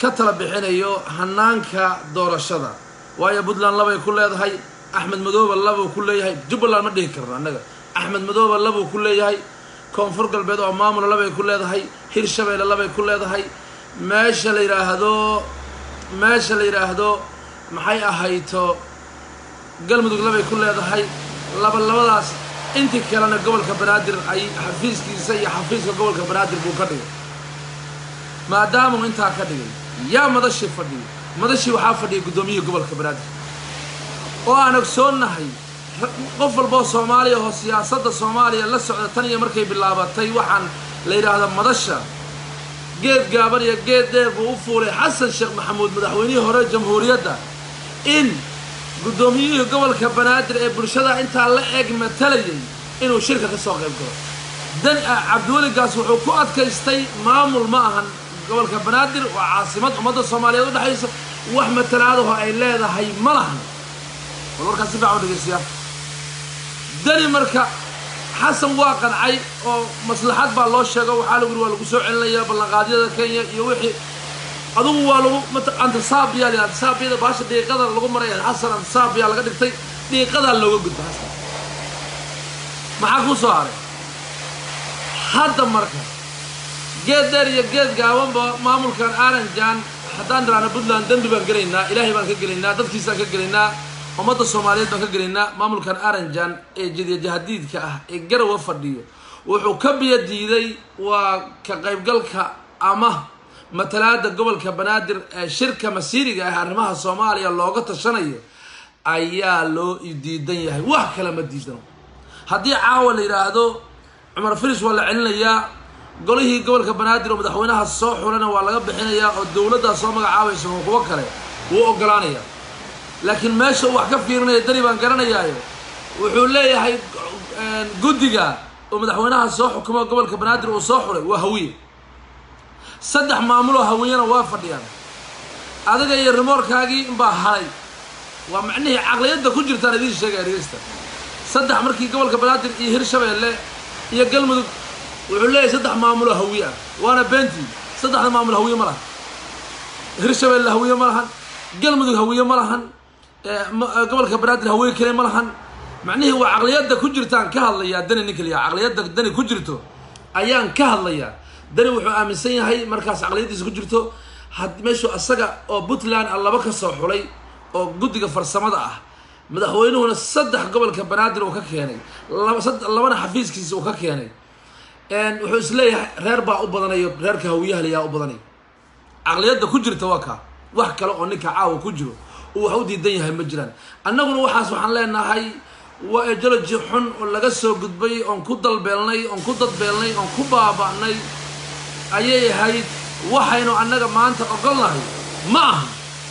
ka tala bixinayo hanaanka doorashada waayo puntland labay ku leedahay axmed madooba labuu ku leeyahay jubbaland ma dhihi karno annaga axmed madooba labuu ku leeyahay koonfur galbeed oo maamula labay ku leedahay hirshabeelle labay ku leedahay meesha la yidhaahdo meesha la yidhaahdo maxay ahayto galmudug labay ku leedahay laba labadaas intii kalena gobolka banaadir ay xafiiskiisa iyo xafiiska gobolka banaadir buu ka dhigay maadaamuu intaa ka dhigay yaa madashii fadhiyo madashii waxaa fadhiyay guddoomiyihii gobolka banaadir oo aan ogsoonnahay qof walboo soomaaliya oo siyaasadda soomaaliya la socda tan iyo markay bilaabatay waxaan la yidhaahda madasha geed gaaban iyo geed dheer buu u fuulay xasan sheekh maxamuud madaxweynihii hore jamhuuriyadda in guddoomiyihii gobolka banaadir ee bulshada intaa la eg matalayay inuu shirka ka soo qayb galo dan cabdiweligaas wuxuu ku adkaystay maamul ma ahan gobolka banaadir waa caasimad ummadda soomaaliyeed u dhexaysa wax matalaadaho ay leedahay ma lahan bal warkaas si fiican u dhegeystayaa dani marka xasan waa qancay oo maslaxad baa loo sheego waxaa lagu yiri waa lagu soo celinayaa ballanqaadyada kenya iyo wixii adugu waa lagu antisaabiya la antisaabiyada baasha dhiiqada lagu maraya xasan antisaabiya laga dhigtay dhiiqadaa looga gudba xasan maxaa kuu soo haray hadda marka geed dheer iyo geed gaabanba maamulkan aranjan haddaan dhiraana puntland dembi baan gelaynaa ilaahay baan ka gelaynaa dadkiisaan ka gelaynaa ummadda soomaaliyeed baan ka gelaynaa maamulkan aranjan ee jadiyajahadiidka ah ee garawa fadhiyo wuxuu ka biyo diiday waa ka qaybgalka ama matalaada gobolka banaadir ee shirka masiiriga ah arrimaha soomaaliya looga tashanayo ayaa loo diidan yahay wax kale ma diidano haddii caawa la yidhaahdo cumar filis waa la celinayaa golihii gobolka banaadir oo madaxweynaha soo xulana waa laga bixinayaa oo dowladdaa soo magacaabaysa oo kuwo kale wuu ogolaanayaa laakiin meesha uu wax ka fiirinaya dani baan garanayaayo wuxuu leeyahay guddiga oo madaxweynaha soo xukumo gobolka banaadir uu soo xulay waa hawiye saddex maamuloo hawiyena waa fadhiyaan adiga iyo rimoorkaagii inbaa haray waa macnihii caqliyadda ku jirtaan idiin sheegaya dhegeysta saddex markii gobolka banaadir iyo hirshabeelle iyo galmudug wuxuu leeyahay saddex maamuloo hawiye ah waana beentii saddexda maamul hawiye ma lahan hirshabeelle hawiye ma lahan galmudug hawiye ma lahan gobolka banaadir hawiye kale ma lahan macnihii waa caqliyadda ku jirtaan ka hadlayaa dani nin kaliya caqliyadda dani ku jirto ayaan ka hadlayaa dani wuxuu aaminsan yahay markaas caqliyaddiisa ku jirto had meeshuu asaga oo puntland a laba ka soo xulay oo guddiga farsamada ah madaxweynuhuna saddex gobolka banaadir uu ka keenay labana xafiiskiisa uu ka keenay wuxuu isleeyahay reer baa u badanayo reerka hawiyaha layaa u badanay caqliyadda ku jirta waa kaa wax kale oo ninka caawa ku jiro uu wax u diidan yahay ma jiraan annaguna waxaas waxaan leenahay waa ejoloji xun oo laga soo gudbay oon ku dalbeelnay oon ku dadbeelnay oon ku baaba'nay ayay ahayd waxaynu annaga maanta ogolnahay ma aha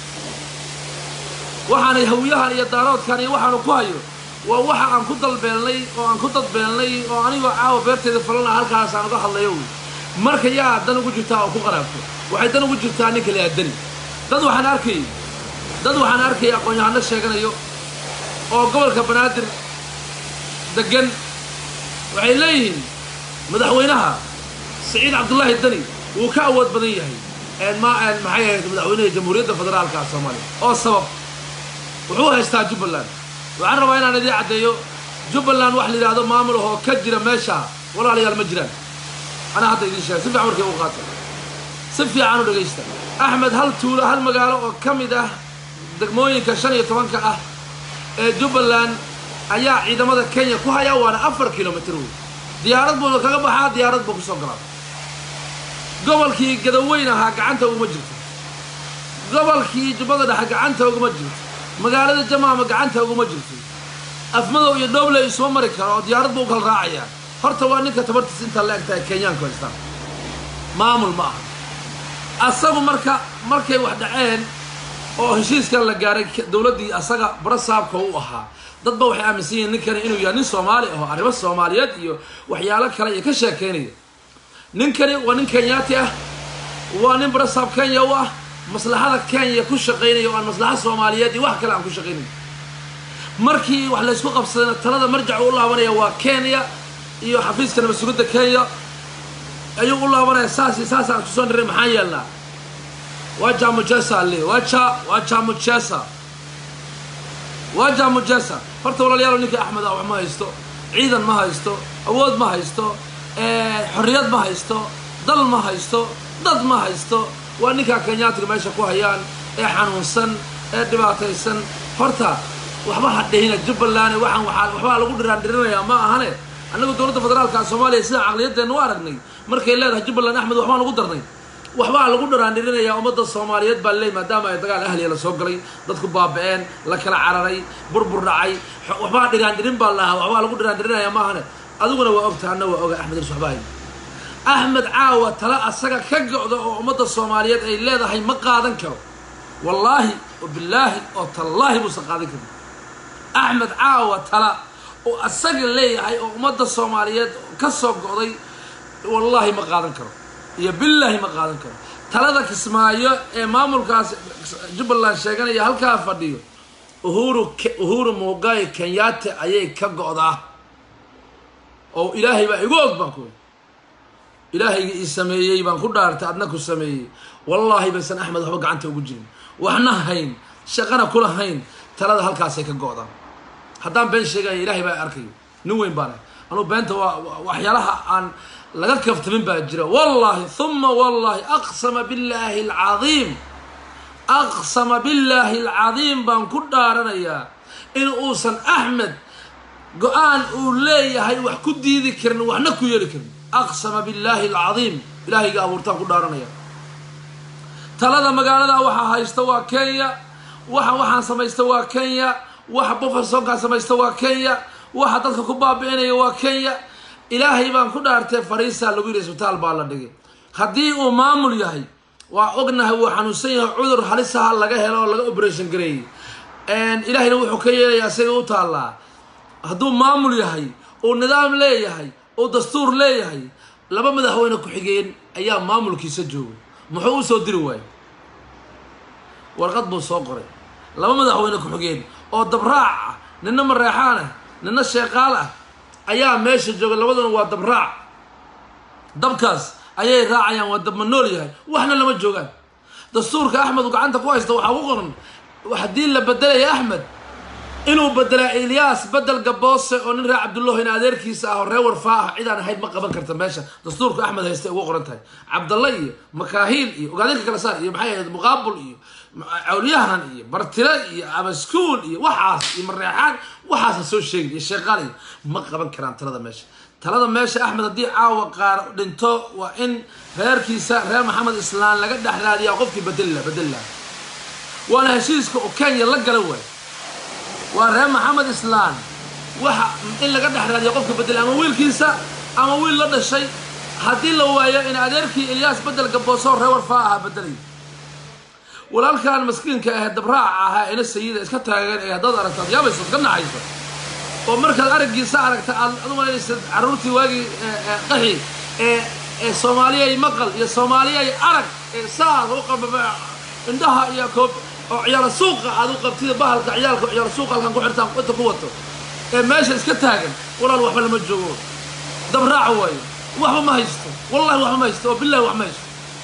waxaanay hawiyahan iyo daaroodkan iyo waxaanu ku hayo waa waxa aan ku dalbeelnay oo aan ku dadbeelnay oo anigoo caawa beerteeda falana halkaas aan uga hadlayo wy marka yaa dan ugu jirtaa oo ku qaraabto waxay dan ugu jirtaa nin kale aadani dad waxaan arkayay dad waxaan arkaya aqoon-yahano sheeganayo oo gobolka banaadir degan waxay leeyihiin madaxweynaha saciid cabdullaahi dani wuu ka awood badan yahay ma maxay ahayd madaxweynaha jamhuuriyadda federaalka soomaaliya oo sabab wuxuu haystaa jubbaland waxaan rabaa inaan idiin caddeeyo jubbaland wax la yidhaahdo maamul ahoo ka jira meesha walaalayaal ma jiraan anaa hadda idiin sheegay si fiican markay u qaata si fiican u dhegaysta axmed hal tuulo hal magaalo oo ka mid ah degmooyinka shan iyo tobanka ah ee jubbaland ayaa ciidamada kenya ku hayaa waana afar kilomitr wey diyaarad buuna kaga baxaa diyaarad buu kusoo galaa gobolkii gadaweyn ahaa gacanta uguma jirto gobolkii jubbada dhexe gacanta uguma jirto magaalada jamaama gacanta uguma jirto afmadow iyo dhobley isuma mari karo oo diyaarad buu u kala raacayaa horta waa ninka tabartiis intaa la eg tahay kenyaanku haystaan maamul ma aha asagu marka markay wax dhaceen oo heshiiskan la gaaray dowladdii asaga barasaabka u ahaa dadba waxay aaminsan yihiin ninkani inuu yahay nin soomaali aho arrimo soomaaliyeed iyo waxyaalo kale iyo ka sheekeynaya ninkani waa nin kenyaati ah waa nin barasaab kenya u ah maslaxada kenya ku shaqaynaya o aan maslaxa soomaaliyeed iyo wax kale aan ku shaqaynayo markii wax laysku qabsadayna talada marjacu u laabanaya waa kenya iyo xafiiska nabadsugadda kenya ayuu u laabanaya saas iyo saas aan kusoo niray maxaan yeelnaa waa jamujesa le waa ja waa jamujesa waa jamujesa horta walaalayaal ninka axmed ah wax ma haysto ciidan ma haysto awood ma haysto xorriyad ma haysto dal ma haysto dad ma haysto waa ninkaa kenyaatiga meesha ku hayaan ee xanuunsan ee dhibaataysan horta waxba ha dhihina jubbaland waxaan waaa waxbaa lagu dhiraandhirinayaa ma ahane annagu dowladda federaalka soomaaliya sidaan caqliyadeenna u aragnay markay leedahay jubbaland axmed waxbaan lagu darnay waxbaa lagu dhiraandhirinayaa ummadda soomaaliyeed baa leey maadaama ay dagaal ahliya la soo galay dadku baaba-een la kala cararay burbur dhacay waxbaa dhiraandhirin baa lahaa waxbaa lagu dhiraandhirinaya ma ahane adiguna waa ogta anna waa oga axmed irs waxbaa axmed caawa tala asaga ka go-da oo ummadda soomaaliyeed ay leedahay ma qaadan karo wallaahi oo bilaahi oo tallaahi buusan qaadan karin axmed caawa tala oo asaga leeyahay oo ummadda soomaaliyeed ka soo go-day wallaahi ma qaadan karo iyo billaahi ma qaadan karo talada kismaayo ee maamulkaas jubbaland sheeganaya halkaa fadhiyo uhuru uhuru muugaay kenyaate ayay ka go-daa oo ilaahay baa igu og baan ku ilaahayga ii sameeyey baan ku dhaartay adna ku sameeyey wallaahi baysan axmed waxba gacanta ugu jirin waxna hayn shaqana kula hayn talada halkaasay ka go-daan haddaan been sheegaya ilaahay baa arkayo nin weyn baana anuu beenta waa waxyaalaha aan laga kaftamin baa jira wallahi huma wallahi aqsama billaahi alcadiim aqsama billaahi alcadiim baan ku dhaaranayaa in uusan axmed go-aan uu leeyahay wax ku diidi karin waxna ku yeeli karin aqsama billaahi alcadiim ilaahayga abuurtaan ku dhaaranaya talada magaalada waxaa haysta waa kenya waxa waxaan samaysta waa kenya waxa bufersonkaan samaysta waa kenya waxa dadka ku baabi'inaya waa kenya ilaahay baan ku dhaartay fariisaa lagu yidhi isbitaal baa la dhigay haddii uu maamul yahay waa ognahay wuu xanuunsan yahay cudur halisaha laga helo oo laga operation gareeyey ilaahayna wuxuu ka yeelaya isaga u taallaa hadduu maamul yahay uu nidaam leeyahay uu dastuur leeyahay laba madaxweyne ku-xigeen ayaa maamulkiisa joogay muxuu u soo diri waayey warqad buu soo qoray laba madaxweyne ku-xigeen oo dabraac ah nina mareexaan ah nina sheeqaal ah ayaa meesha jooga labaduna waa dabraac dabkaas ayay raacayaan waa dabma nool yahay waxna lama joogaan dastuurka axmed uu gacanta ku haysta waxaa ku qoran haddii la bedelaya axmed inuu bedelaa ilyaas bedel gaboose oo nin reer cabdullahi in adeerkiisa ah oo reer warfaa ah cidaan ahayd ma qaban karta meesha dastuurka axmed haysta ugu qoran tahay cabdalla iyo makaahiil iyo ogaadinka kala saar iyo maxay ahayd muqaabul iyo cawliyahan iyo bartile iyo abaskuul iyo waxaas iyo mareexaan waxaasa soo sheegin iyo sheeqaal iyo ma qaban karaan talada meesha talada meesha axmed haddii caawa qaar dhinto waa in reerkiisa reer maxamed islaan laga dhex raadiyaa qofkii bedella bedella waana heshiiska oo kenya la gala waay waa reer maxamed islaan waxa in laga dhex raadiya qofka bedela ama wiilkiisa ama wiil la dhashay haddii la waayo in adeerkii ilyaas bedel gaboosoo reer warfaa ahaa bedelay walaalkan maskiinka ahee dabraaca ahaa ina sayida iska taagan ee haddaad aragto ad yaabayso iska naxayso oo markaad araggiisa aragta aad ad umalaynaysa carruurtii waagii qaxi ee ee soomaaliyay maqal iyo soomaaliyay arag ee saas u qababa indhaha iyo koob oo ciyaalo suuqa aad u qabtida bahalka ciyaalka ciyaalo suuqa halkan ku xirtaan inta ku wato ee meesha iska taagan walaal waxba lama joogo dabraaca waayo waxba ma haysto wallahi waxba ma haysto oo billahi wax ma haysto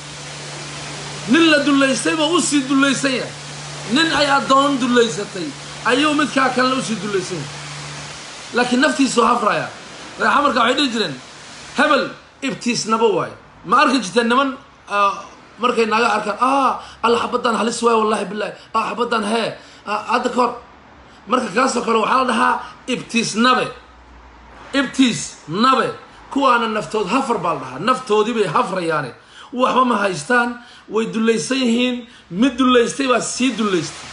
nin la dullaystay buu usii dullaysan yahay nin ay addoon dullaysatay ayuu midkaa kalena usii dullaysan yahay laakiin naftiisuu hafraya reexa marka waxay dhihi jireen hebel ibtiisnaba waayo ma arki jirteen niman markay naaga arkaan ah alla xabadaan halis waayo wallahi billahi ah xabadaan hee hadda ka hor marka kaasoo kale waxaa la dhahaa ibtiis nabe ibtiis nabe kuwaana naftood hafar baa la dhahaa naftoodii bay hafrayaane waxba ma haystaan way dullaysan yihiin mid dullaystay baa sii dullaystay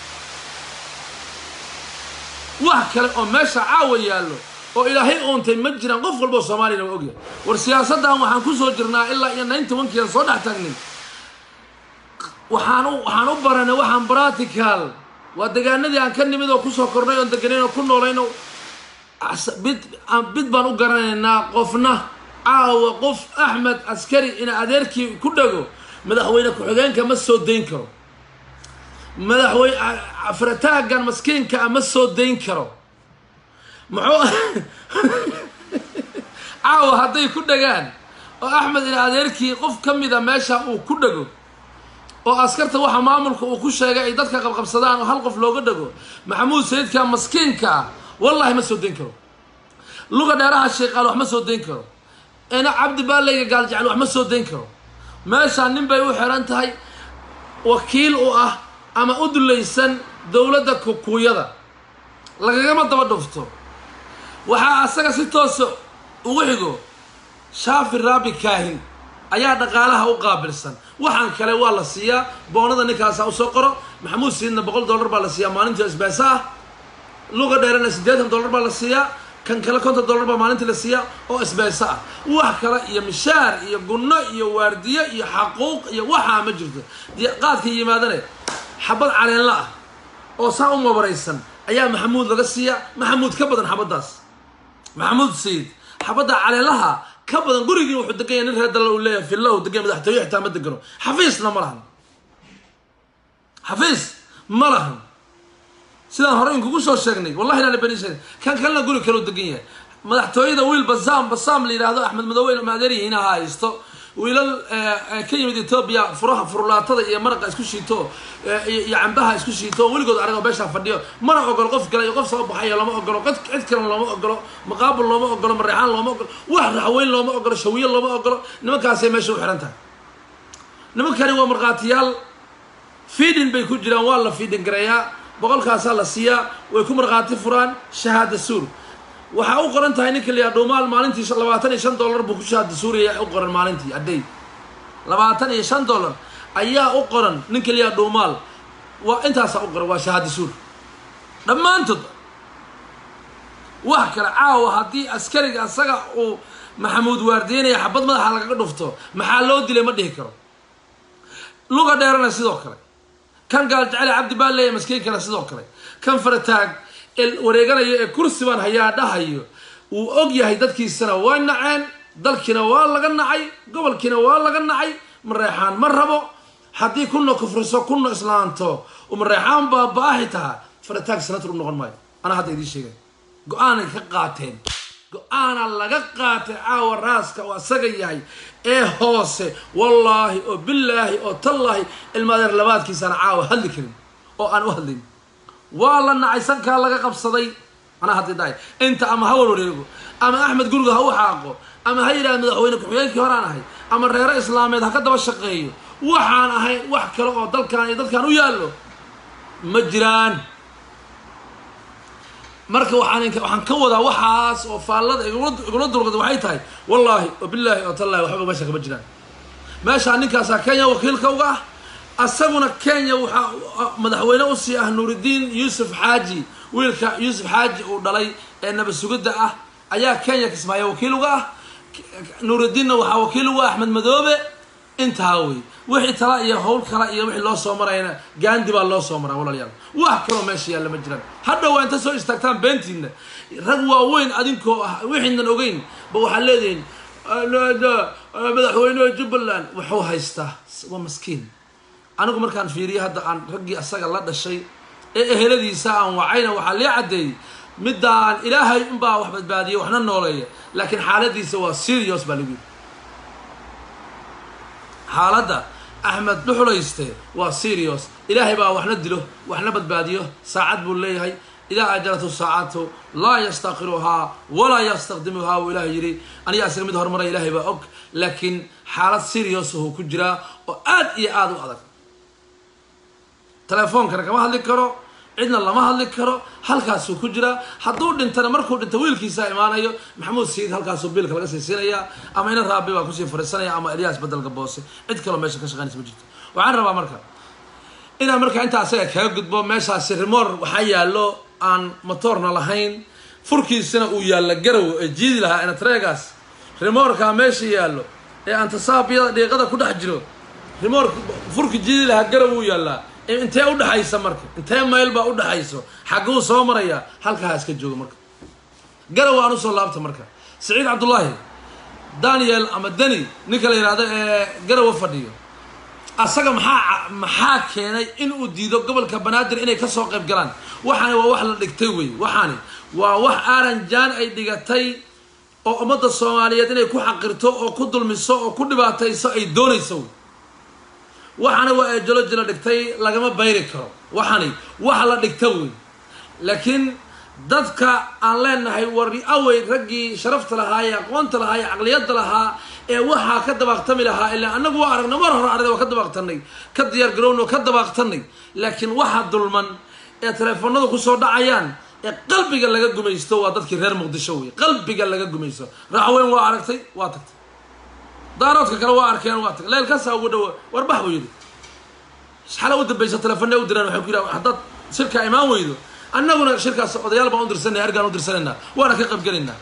wax kale oo meesha caawa yaallo oo ilaahay uuntay ma jiraan qof walba oo soomaaliyana waa ogyahay war siyaasaddan waxaan ku soo jirnaa ilaa iyo ninety one kiian soo dhex taagnay waxaan u waxaan u baranay waxaan practical waa degaanadii aan ka nimid oo kusoo kornay oon deganayn oo ku noolayn oo bid bid baan u garanaynaa qofna caawa qof axmed askari ina adeerkii ku dhago madaxweyne ku-xigeenka ma soo dayn karo madaxweyne afrataagan maskiinka ma soo dayn karo muxuu caawa hadday ku dhagaan oo axmed ina adeerkii qof ka mida meesha uu ku dhago oo askarta waxa maamulka uu ku sheegay ay dadka qabqabsadaan oo hal qof looga dhago maxamuud sayidka maskiinka ah wallahi ma soo dayn karo luga dheeraha sheeqaal wax ma soo dayn karo ina cabdi baaleyga gaaljecel wax ma soo dayn karo meeshaan nin bay u xiran tahay wakiil u ah ama u dulaysan dowladda kukuuyada lagagama daba dhufto waxaa asaga si toosa ugu xigo shaafi raabi kaahin ayaa dhaqaalaha u qaabilsan waxaan kale waa la siiyaa boonada ninkaasa usoo qoro maxamuud siidna boqol dollar baa la siiyaa maalintii isbeesa ah luga dheerana siddeetan dollar baa la siiyaa kan kale konton dollar baa maalintii la siiyaa oo isbeesa ah wax kale iyo mishaar iyo gunno iyo waardiye iyo xaquuq iyo waxaa ma jirto qaadka yimaadane xabad caleenla ah oo saa u mabaraysan ayaa maxamuud laga siiyaa maxamuud ka badan xabaddaas maxamuud sayid xabadda caleenlaha ka badan gurigii wuxuu degan yahay nin reer dalal uu leeyahay villa uu degan madaxtooye xitaa ma degano xafiisna ma lahan xafiis ma lahan sidaan hore inkugu soo sheegnay wallahi inaan beni sheegnay kan kalena guri kale uu degan yahay madaxtooyada wiil basaam basaam la yidhaahdo axmed madoowe maadeeryihiin ha haysto wiilal ka yimid etoobiya furaha furlaatada iyo maraqa isku shiito iyo cambaha isku shiito weligood aragoo beeshaa fadhiyo mana ogolo qof kale iyo qof soo baxayo lama ogolo cid kalena looma ogolo maqaabul looma ogolo mareexaan looma ogolo wax raxweyn looma ogolo shawiye looma ogolo nimankaasay meesha u xihan tahay nimankani waa markhaatiyaal fiidin bay ku jiraan waa la fiidin gareeyaa boqolkaasaa la siiyaa way ku markhaati furaan shahaada suur waxaa u qoran tahay ninka layaa dhuumaal maalintii labaatan iyo shan dollar buu ku shahaada suuraya u qoran maalintii adday labaatan iyo shan dollar ayaa u qoran ninka layaa dhuumaal waa intaasaa u qoran waa shahaada suur dhammaantood wax kale caawa haddii askariga asaga uu maxamuud waardiyeynaya xabad madaxa lagaga dhufto maxaa loo dilay ma dhihi karo luga dheerana sidoo kale kan gaaljecele cabdi baa leeyahy maskiinkana sidoo kale kan farataag wareeganayo ee kursi baan hayaa dhahayo wuu og yahay dadkiisana waa naceen dalkiina waa laga nacay gobolkiina waa laga nacay mareexaan ma rabo haddii kuna kufriso kuna islaanto mareexaan baa baahi taha farataag sanatar u noqon maayo anaa hadda idiin sheegay go-aanay ka qaateen go-aana laga qaatay caawa raaska oo asaga yahay ee hoose wallaahi oo bilaahi oo tallaahi ilmaadeer labaadkiisaan caawa hadli karin oo aan u hadlayn waa la nacay sankaa laga qabsaday anaa haddi dhahay inta ama ha walwareego ama axmed guriga ha u xaaqo ama ha yidhahda madaxweyne ku-xigeenkii horaan ahay ama reero islaameed ha ka daba shaqeeyo waxaan ahay wax kale oo dalkan iyo dadkan u yaallo ma jiraan marka waxaan waxaan ka wadaa waxaas oo faallada igula dulqada waxay tahay wallaahi oo bilaahi oo tallahi waxba meesha kama jiraan meeshaa ninkaasaa kenya wakiilka uga ah asaguna kenya waxaa madaxweyne usii ah nuuridiin yuusuf xaaji wiilka yuusuf xaaji uu dhalay ee nabad sugidda ah ayaa kenya kismaayo wakiil uga ah nuuridiinna waxaa wakiil uga ah axmed madoobe intaa wey wixii tala iyo howl kala iyo wixii loo soo marayna gaandi baa loo soo maraa walaalayaal wax kaloo meesha yaalla ma jiraan hadha waa inta soo istaagtaan beentiinna rag waaweyn adinkoo ah wixiinan ogeyn ba waxaad leedihiin madaxweyneha jubbaland wuxuu haystaa waa maskiin anigu markaan fiiriyo hadda aan raggii asaga la dhashay ee eheladiisa aan wacayna waxaa lee caddeeyey middaan ilaahay unbaa wax badbaadiya waxna nooleeya laakiin xaaladiisa waa serious baa lagu yidhi xaaladda axmed dhuxulayste waa serious ilaahay baa waxna dilo waxna badbaadiyo saacad buu leeyahay idaa ajalatu saacatu laa yastaqiruhaa walaa yastaqdimuhaa wuu ilahay yidhi aniga isaga mid horumara ilaahay baa og laakiin xaalad serious ahuu ku jiraa oo aad iyo aada u adag telefoonkana kama hadli karo cidna lama hadli karo halkaasuu ku jiraa hadduu dhintana markuu dhinto wiilkiisaa imaanayo maxamuud sayid halkaasuu biilka laga siisinayaa ama ina raabi baa kusii fariisanaya ama elyaas bedelka boose cid kaloo meesha ka shaqeynaysa ma jirto waxaan rabaa marka inaan marka intaa asaga kaga gudbo meeshaasi rimoor waxaa yaallo aan motoorna lahayn furkiisana uu yaalla garow ee jiidi lahaa enatregaas rimoorkaa meesha yaallo ee antasaabiyada dhiiqada ku dhex jiro rimoor furki jiidi lahaa garow uu yaallaa intee udhexaysa marka intee mayl baa udhexayso xagguu soo maraya halkaa iska jooga marka garow aan usoo laabta marka saciid cabdullaahi daniel ama deni ninka la yidhahdo ee garowa fadhiyo asaga maxaa maxaa keenay in uu diido gobolka banaadir inay kasoo qayb galaan waxaani waa wax la dhigtay wey waxaani waa wax aaran jaan ay dhigatay oo ummadda soomaaliyeed inay ku xaqirto oo ku dulmiso oo ku dhibaatayso ay doonayso wey waxana waa ejoloji la dhigtay lagama bayri karo waxani waxa la dhigta wey laakiin dadka aan leenahay war awey raggii sharafta lahaa ee aqoonta lahaa ee caqliyadda lahaa ee waxaa ka dabaaqtami lahaa ilaa annagu waa aragna mar hore arday waa ka dabaaqtanay ka diyaar garowno ka dabaaqtanay laakiin waxa dulman ee teleefonadu kusoo dhacayaan ee qalbiga laga gumaysto waa dadkii reer muqdisho wey qalbiga laga gumaysto raaxweyn waa aragtay waa tagtay daaroodka kale waa arkeen waa tagtay leelkaasaa ugu dhawa warbax buu yidhi xala u dambaysa teleefonna u diraan waxay ku yidhaha haddaad shirkaa imaan weydo annaguna shirkaas odayaal baan u dirsanaya ergaan u dirsanaynaa waana ka qaybgelaynaa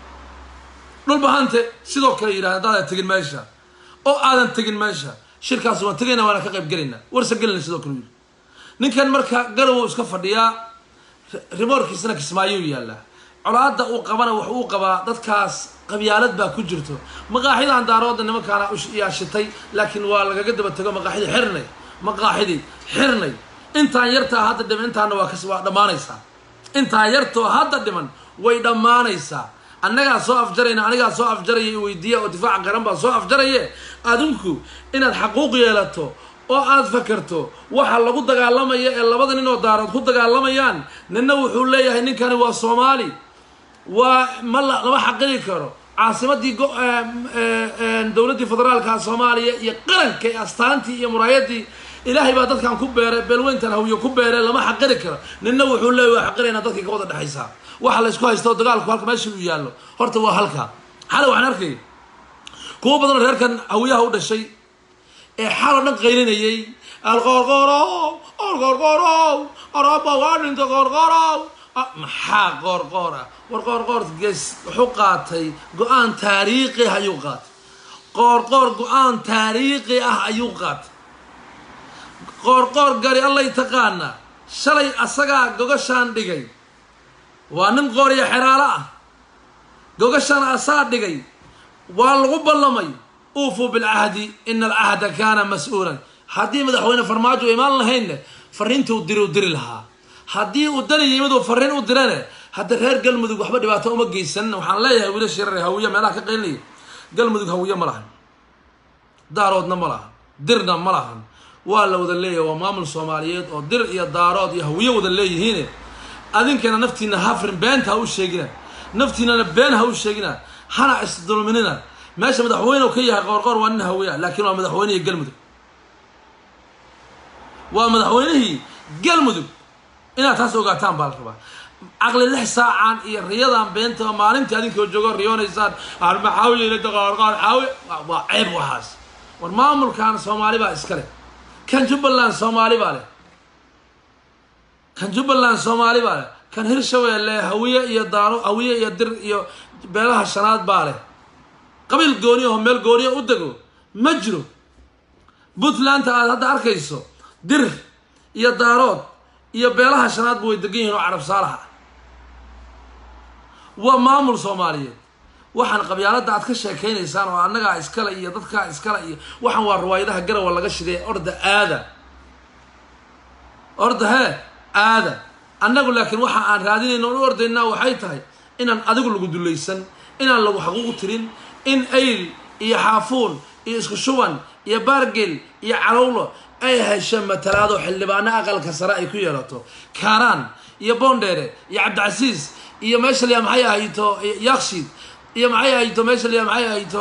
dhulbahante sidoo kale yidhahda haddaadan tegin meesha oo aadan tegin meesha shirkaas waan tegaynaa waana ka qaybgelaynaa warsa gelina sidoo kale yidhi ninkan marka garow iska fadhiyaa rimoorkiisana kismaayuu yaallaa colaadda uu qabana wax uu qabaa dadkaas qabyaalad baa ku jirto maqaaxidan daarooda nimankaana yaa shitay laakiin waa lagaga daba tego maqaaxidii xirnay maqaaxidii xirnay intaan yartaa hadda dhiman intaana waa kas waa dhammaanaysaa intaan yartoo hadda dhiman way dhammaanaysaa annagaa soo afjarayna anigaa soo afjaraya i weydiiya oo difaaca qaran baa soo afjaraye adinku inaad xaquuq yeelato oo aad fakerto waxa lagu dagaalamaya ee labada nin oo daarood ku dagaalamayaan ninna wuxuu leeyahay ninkani waa soomaali waa ma lama xaqiri karo caasimadii dowladdii federaalka soomaaliya iyo qaranka ee astaantii iyo muraayadii ilaahay baa dadkan ku beeray beelweyntan hawiyo ku beeray lama xaqiri karo ninna wuxuu leeyahy waa xaqirayna dadkii ka wada dhexaysaa waxa la isku haysto dagaalku halka meesha uu yaallo horta waa halka xale waxaan arkay kuwo badanoo reerkan hawiyaha u dhashay ee xaloo dhan qaylinayay alqoorqoorow alqoorqoorow araba waa dhinta qoorqoorow maxaa qoorqoor ah war qoorqoor ges wuxuu qaatay go-aan taariikhi ah ayuu qaatay qoorqoor go-aan taariikhi ah ayuu qaatay qoorqoor gari allay taqaanaa shalay asagaa gogashaan dhigay waa nin qooriya xeraalo ah gogashaan asaa dhigay waa lagu ballamay uufuu bilcahdi ina alcahda kaana mas-uulan haddii madaxweyne farmaajo u imaan lahaynne fariintii u diri u diri lahaa haddii uu dani yimiduu fariin u dirane hadda reer galmudug waxba dhibaato uma geysan waxaan leeyahay wiilasha yarar hawiye meelaha ka qaylinaya galmudug hawiye ma lahan daaroodna ma lahan dirna ma lahan waa la wada leeyahay waa maamul soomaaliyeed oo dir iyo daarood iyo hawiye wada leeyihiine adinkana naftiina hafrin beenta ha u sheegina naftiinana been ha u sheegina hana isdulminina meesha madaxweyne ka yahay qoorqoor waa nin hawiya laakiin waa madaxweynihii galmudug waa madaxweynihii galmudug inaad taas ogaataan baa la rabaa caqli lix saacan iyo riyadan beenta maalintii adinkoo joogo riyoonaysaan maxaawiylada qoorqoor xaawi waa ceeb waxaas war maamulkan soomaali baa iska leh kan jubbaland soomaali baa leh kan jubbaland soomaali baa leh kan hirshabeelle hawiye iyo daaro hawiye iyo dir iyo beelaha shanaad baa leh qabiil gooniya oo meel gooniya u dego ma jiro puntlandta aad hadda arkayso dir iyo daarood iyo beelaha shanaadba way degan yihiin oo carab saalaha waa maamul soomaaliyeed waxaan qabyaaladda aad ka sheekaynaysaan oo annagaa iskale iyo dadkaa iskale iyo waxaan waa riwaayadaha garawa laga shiday orda aada orda hee aada annagu laakiin waxa aan raadinayna o u ordaynaa waxay tahay inaan adigu lagu dulaysan inaan lagu xaquuq tirin in ayl iyo xaafuun iyo isku shuban iyo baargel iyo calowlo ay hesho matalaado xildhibaano aqalka sare ay ku yeelato kaaraan iyo boondheere iyo cabdicasiis iyo meesha liyaa maxay ahayto yakshiid iyo maxay ahayto meesha liyaa maxay ahayto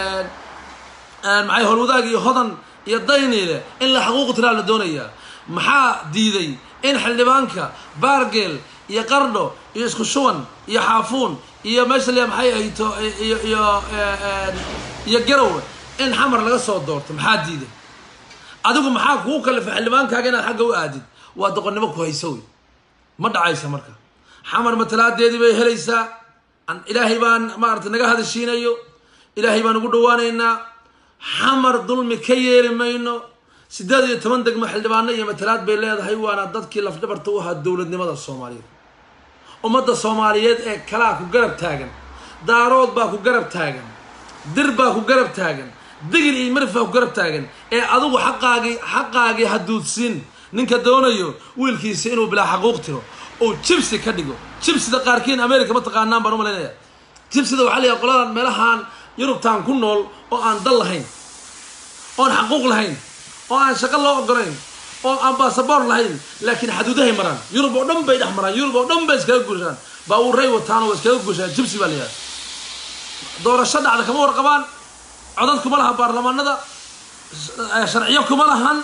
maxay howlwadaag iyo hodan iyo dayniile in la xaquuq tiraa la doonayaa maxaa diiday in xildhibaanka baargel iyo qardho iyo isku shuban iyo xaafuun iyo meesha liyaa maxay ahayto iyo iyo iyo garowe in xamar laga soo doorto maxaa diiday adigu maxaa kuu kalifa xildhibaankaaga inaad xagga u aadid waa doqonnimo ku hayso wey ma dhacaysa marka xamar matalaadeedii bay helaysaa ilaahay baan maarata naga hadashiinayo ilaahay baan ugu dhawaanaynaa xamar dulmi ka yeeli mayno siddeed iyo toban degmo xildhibaano iyo matalaad bay leedahay waana dadkii lafdhabarta u ahaa dowladnimada soomaaliyeed ummadda soomaaliyeed ee kalaa ku garab taagan daarood baa ku garab taagan dir baa ku garab taagan digil iyo marifaa ku garab taagan ee adigu xaqaagii xaqaagii haduudsiin ninka doonayo wiilkiisa inuu bilaa xaquuq tiro oo jibsi ka dhigo jibsida qaarkiin america ma taqaanaan baan u malaynaya jibsida waxaa layahay qoladan meelahaan yurubtaan ku nool oo aan dal lahayn oon xaquuq lahayn oo aan shaqo loo ogolayn oo aan basaboor lahayn laakiin xaduudahay maraan yurub oo dhan bay dhex maraan yurub oo dhan bay iskaga guushaan baabuuray wataan oo iskaga guushaan jibsi baa la yidhahda doorasho dhacda kama warqabaan codad kuma laha baarlamaanada sharciyo kuma lahan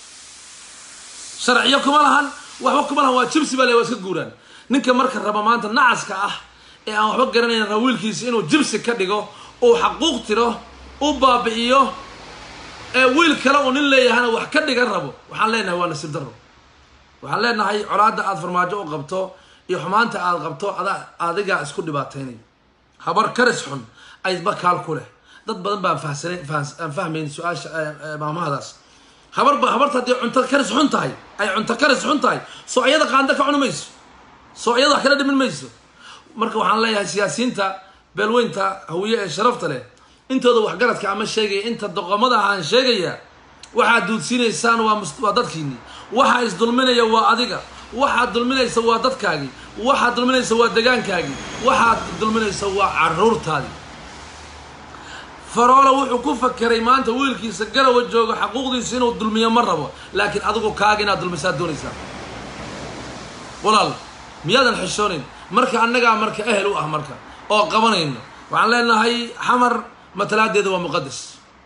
sharciyo kuma lahan waxba kuma lahan waa jibsi baa le waa iska guuraan ninka marka raba maanta nacaska ah ee aan waxba garanayn raba wiilkiisa inuu jibsi ka dhigo uu xaquuq tiro u baabi'iyo ee wiil kale uu nin leeyahana wax ka dhigan rabo waxaan leenahay waa nasiib daro waxaan leenahay colaadda aada farmaajo u qabto iyo xumaanta aada qabto ada adigaa isku dhibaataynay habar karis xun aydba kaal ku leh dad badan baan fahsanayn aan fahmayn su-aasha maamahadaas habarba habarta haddii cunto karis xun tahay ay cunto karis xun tahay soo ayada qaando ka cuni mayso soo ayada wax kala dhimin mayso marka waxaan leeyahay siyaasiyiinta beelweynta hawiye ee sharafta leh intooda waxgaradka ama sheegaya inta doqomada aan sheegaya waxaad duudsiinaysaan waa waa dadkiini waxaa isdulminaya waa adiga waxaad dulminaysa waa dadkaagii waxaad dulminaysa waa degaankaagii waxaad dulminaysa waa caruurtaadii faroolo wuxuu ku fakeray maanta wiilkiisa garawa jooga xaquuqdiisa inuu dulmiyo ma rabo laakiin adigu kaaga inaad dulmisaad doonaysaa walaal miyaadan xishoonayn marka annagaa marka ehel u ah marka oo qabanayno waxaan leenahay xamar matalaadeeda waa muqadas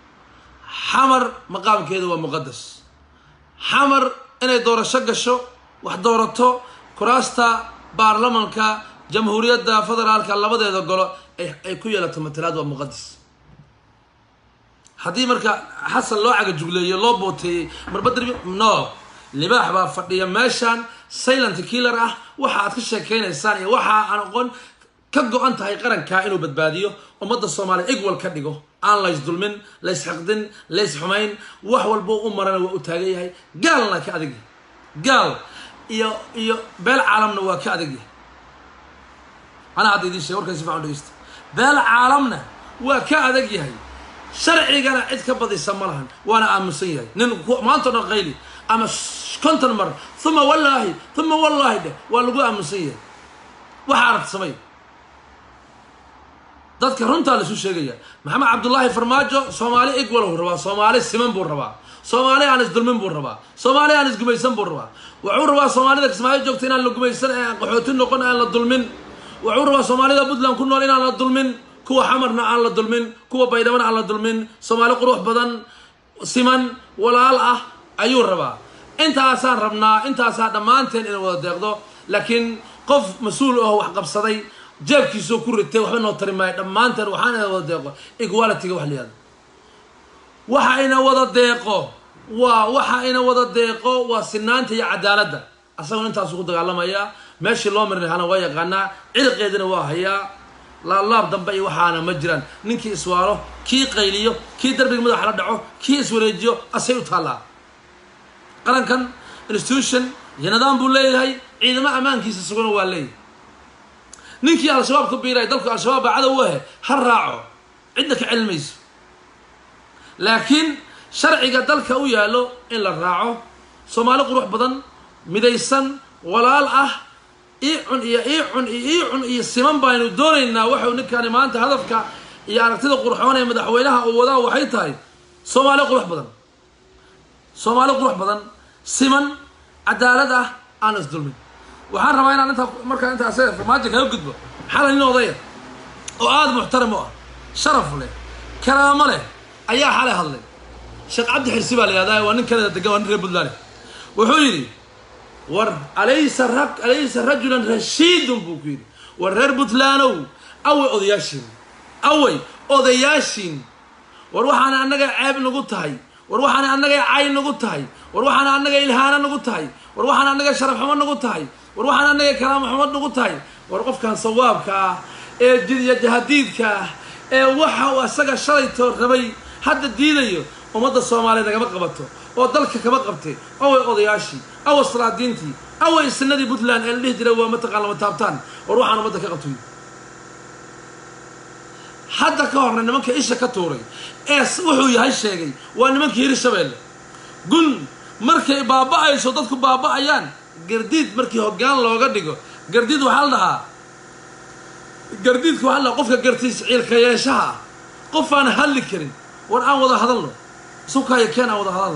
xamar maqaamkeeda waa muqadas xamar inay doorasho gasho wax doorato kuraasta baarlamanka jamhuuriyadda federaalka labadeeda golo ay ku yeelato matalaad waa muqadas haddii marka xasan loo cagajugleeyo loo booteeyey marbadri no libaax baa fadhiya meeshan silent killer ah waxa aad ka sheekaynaysaan iyo waxa aan aqoon ka go-an tahay qarankaa inuu badbaadiyo ummadda soomaaliya igwal ka dhigo aan lays dulmin lays xaqdin lays xumayn wax walbo u marana waa u taagan yahay gaalna ka adag yahay gaal iyo iyo beel caalamna waa ka adag yahay anaa hadda idiin sheeg warkan si fican dhegeysta beel caalamna waa ka adag yahay sharcigana cid ka badisa ma lahan waana aaminsan yahay nin maanta o dhan qayli ama konton mar uma wallaahi uma wallaahi dheh waa lagu aaminsan yahay waxa aragta samay dadka runtaa laisu sheegaya maxamed cabdullaahi farmaajo soomaali igwal buu rabaa soomaali siman buu rabaa soomaali aan isdulmin buu rabaa soomaali aan isgumaysan buu rabaa wuxuu rabaa soomaalida kismaayo joogta inaan la gumaysan ee aan qaxooti noqon aan la dulmin wuxuu rabaa soomaalida puntland ku nool inaan la dulmin kuwa xamarna aan la dulmin kuwa baydhabana aan la dulmin soomaali qurux badan siman walaal ah ayuu rabaa intaasaan rabnaa intaasaa dhammaanteen inay wada deeqdo laakiin qof mas-uul aho wax qabsaday jeebkiisoo ku ritay waxba noo tari maayo dhammaanteen waxaan ina wada deeqo equalityga wax layihahdo waxa ina wada deeqo waa waxa ina wada deeqo waa sinaanta iyo cadaaladda asagoo intaasu ku dagaalamayaa meeshii loo marin lahaana waa yaqaanaa cirqeedina waa hayaa laablaab dambe iyo waxaana ma jiraan ninkii iswaalo kii qayliyo kii darbiga madaxa la dhaco kii iswareejiyo asay u taallaa qarankan institution iyo nidaam buu leeyahay ciidamo ammaankiisa sugana waa leeyahay ninkii al-shabaab ku biiray dalku al-shabaab baa cadow u ahe ha raaco cidna ka celin mayso laakiin sharciga dalka u yaallo in la raaco soomaali qurux badan midaysan walaal ah ii cun iyo ii cun iyo ii cun iyo siman baynu doonaynaa waxau ninkani maanta hadafka iyo aragtida qurxoon ee madaxweynaha uu wadaa waxay tahay soomaali qurux badan soomaali qurux badan siman cadaalad ah aan isdulmin waxaan rabaa inaan intaa markaa intaas farmaajo kaga gudbo xalay nin odaya oo aada muxtaram u ah sharaf leh karaamo leh ayaa xalay hadlay sheekh cabdi xirsi baa la yihahdaa waa nin kanada degan waa nin reer puntland wuxuu yidhi war alaysa ra alaysa rajulan rashiidun buu ku yidhi war reer puntlandow away odayaashiin away odayaashiin war waxaana annaga ceeb nagu tahay war waxaana annaga cay nagu tahay war waxaana annaga ilhaano nagu tahay war waxaana annaga sharaf xumo nagu tahay war waxaana annaga kalaamo xumo nagu tahay war qofkan sawaabka ah ee jidiya jahadiidka ah ee waxa uu asaga shalayto rabay hadda diidayo ummadda soomaaliyeed nagama qabato oo dalka kama qabtay away odayaashii away salaadiintii away sanadii puntland ee la dhihi jiray waa mataqaan lama taabtaan war waxaan ummadda ka qabtoy hadda ka horna nimanka isha ka tuuray ee wuxuu yahay sheegay waa nimankii hiri shabeelle gun markay baaba-ayso dadku baaba-ayaan gardiid markii hoggaan looga dhigo gardiid waxaa la dhahaa gardiidka waxaa la dhahaa qofka gartiis ciilka yeeshaha ah qof aan hadli karin war aan wada hadalno sukaayo keen aan wada hadalno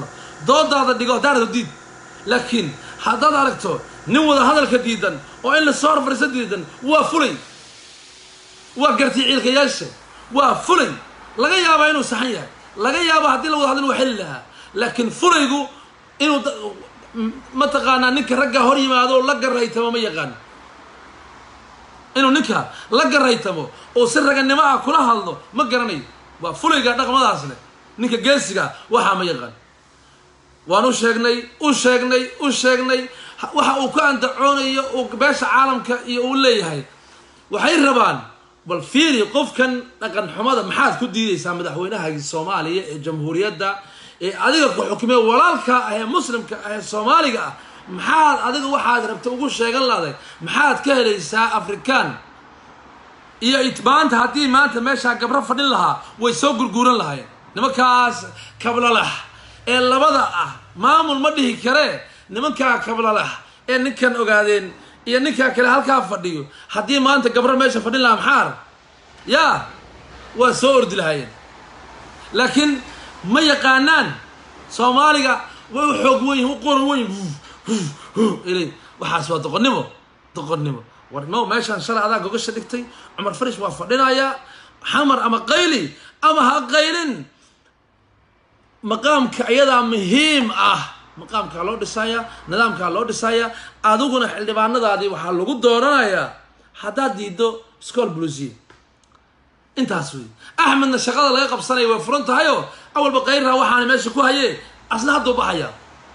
doodaada dhigo haddaad aragto diid laakiin haddaad aragto nin wada hadalka diidan oo in lasoo horfariiso diidan waa fulay waa gartii ciilkayaasha waa fulay laga yaabaa inuu saxan yahay laga yaabo haddii la wada hadlin waa xeli lahaa laakiin fulaygu inuu mataqaanaa ninka raggaa hor yimaado la garaytamo ma yaqaano inuu ninka la garaytamo oo si raganimo ah kula hadlo ma garanayo waa fulayga dhaqmadaas leh ninka geesiga waxaa ma yaqaan waan u sheegnay u sheegnay u sheegnay waxa uu ka andacoonayo uu beesha caalamka iyo uu leeyahay waxay rabaan bal fiiri qofkan dhaqan xumada maxaad ku diidaysaa madaxweynaha soomaaliya ee jamhuuriyadda ee adiga ku xukumee walaalka ah ee muslimka ah ee soomaaliga ah maxaad adiga waxaad rabta ugu sheegan lahday maxaad ka helaysaa afrikaan iyo maanta haddii maanta meeshaa gabro fadhin lahaa way soo gurguuran lahaayeen nimankaas kablalax ee labada ah maamul ma dhihi karee nimankaa kablalax ee ninkan ogaadeen iyo ninkaa kale halkaa fadhiyo haddii maanta gabro meesha fadhin lahaa maxaa rab yaa waa soo ordi lahaayeen laakiin ma yaqaanaan soomaaliga way u xoog weyn u qoran weyn ilay waxaas waa doqonnimo doqonnimo war no meeshaan shalay adaa gogasha dhigtay cumar farish waa fadhinayaa xamar ama qayli ama ha qaylin maqaamka iyadaa muhiim ah maqaamkaa loo dhisayaa nidaamkaa loo dhisayaa adiguna xildhibaanadaadii waxaa lagu dooranayaa haddaad diiddo scool blusiy intaas wey axmedna shaqada laga qabsanaya way furan tahayoo awalba qayrraa waxaana meesha ku hayee asna hadduu baxaya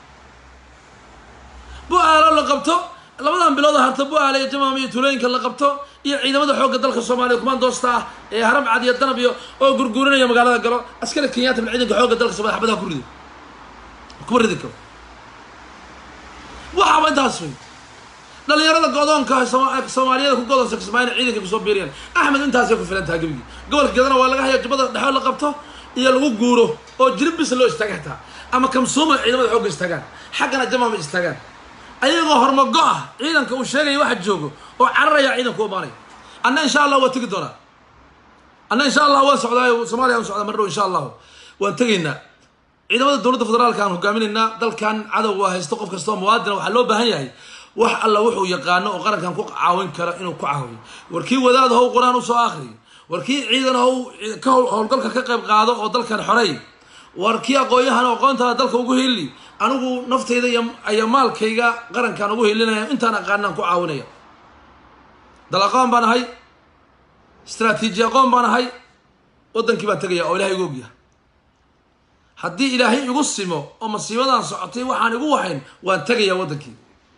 bu-aalo la qabto labadan bilood harta bu-aale iyo jamaam iyo tulooyinka la qabto iyo ciidamada xoogga dalka soomaaliya kumaandoosta ah ee haram cad iyo danab iyo oo gurguurinaya magaalada galo askari kenyaata min ciidanka xoogga dalka somalia xabadaha ku rido kuma ridi karo waxaaba intaas wey dhalinyarada go-doonka soomaaliyada ku godoonsa kismaayina ciidanka kusoo biiriyaan axmed intaasay ku filan taha gebigii gobolka gadana waa laga haya jubbada dhexoo la qabto iyo lagu guuro oo jirib bis loo istaaga xitaa ama kamsuuma ciidamada xoogga istaagaan xaggana jamaama istaagaan ayagoo hormago ah ciidanka uu sheegaya waxa joogo oo cararaya ciidanka u imaanaya anna insha allah waa tegi doonaa anna insha allah waan socdaa soomaaliya aan socdaa mardhow insha allahu waan tegaynaa ciidamada dowladda federaalka aan hogaaminaynaa dalkan cadow waa haysto qof kastoo muwaadina waxaa loo baahan yahay wax alla wuxuu yaqaano oo qarankan ku caawin karo inuu ku caawiyo war kii wadaad how qur-aan usoo akhriyo war kii ciidan how ka howlgalka ka qayb qaado oo dalkan xorey war kii aqoon-yahan aqoontaada dalka ugu heli anigu naftayda iyo maalkayga qarankaan ugu helinaya intaan aqaanaan ku caawinaya dal aqoon baan ahay istraatiiji aqoon baan ahay waddankii baan tegaya oo ilahay igu ogyahay haddii ilaahay igu simo oo masiibadan socotay waxaan igu wahayn waan tegayaa waddankii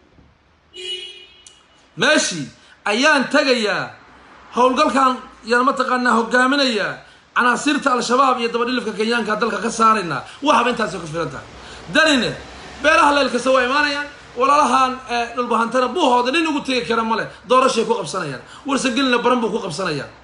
meeshii ayaan tegayaa howlgalkan yaan mataqaanaa hogaaminayaa canaasiirta al-shabaab iyo dabadhilifka kenyaanka dalka ka saaraynaa waxaba intaasay ku filan tahay danine beelaha leel kasta waa imaanayaan walaalahan dhulbahantana buhooda nin ugu tegi kara male doorashay ku qabsanayaan warsagelina baran buu ku qabsanayaan